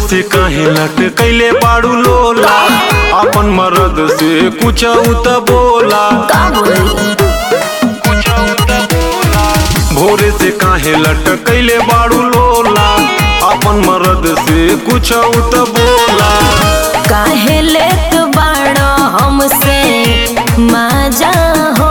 से काहे लट कैले बाड़ू लोला अपन मर्द से कुछ उत बोला का बोली भोरे से काहे लट कैले बाड़ू लोला अपन मर्द से कुछ उत बोला काहे लेत बाड़ो हमसे माजा हो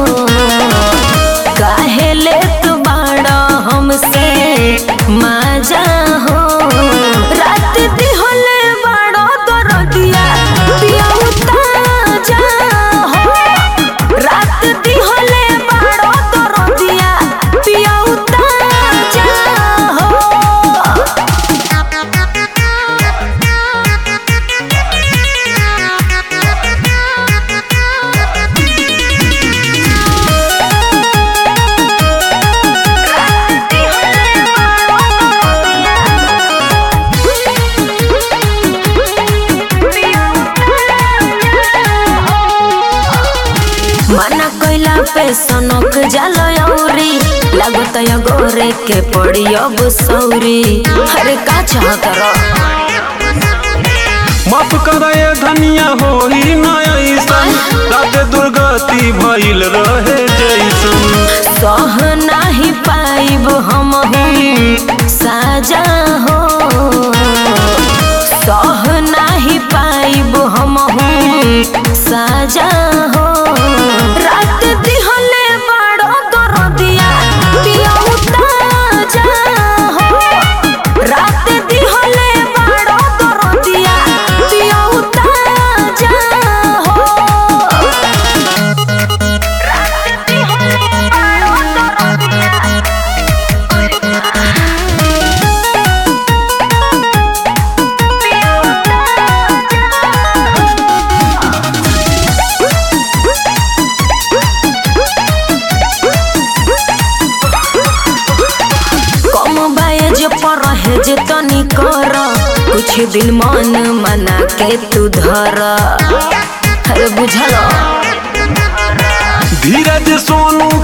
काहे लेत बाड़ो हमसे माजा हो रात दिहले बाड़ो दरदिया पिया उताजा हो रात दिहले बाड़ो दरदिया पिया उताजा हो मना कोइला पे सनक जालो औरी लागत या गोरे के पड़ी अब सौरी अरे का चाहत रो माफ करे धनिया होई न ऐसन रात दुर्गति भइल रहे जैसन सह नाही पाइब हम साजा हो सह नाही पाइब हम साजा हो रात दिहले बाड़ो दरदिया पिया उताजा हो रात दिहले बाड़ो दरदिया पिया उताजा हो कम बायज पर है जे तनी कर कुछ दिन मन मना के तू धर अरे बुझल धीरज सोनू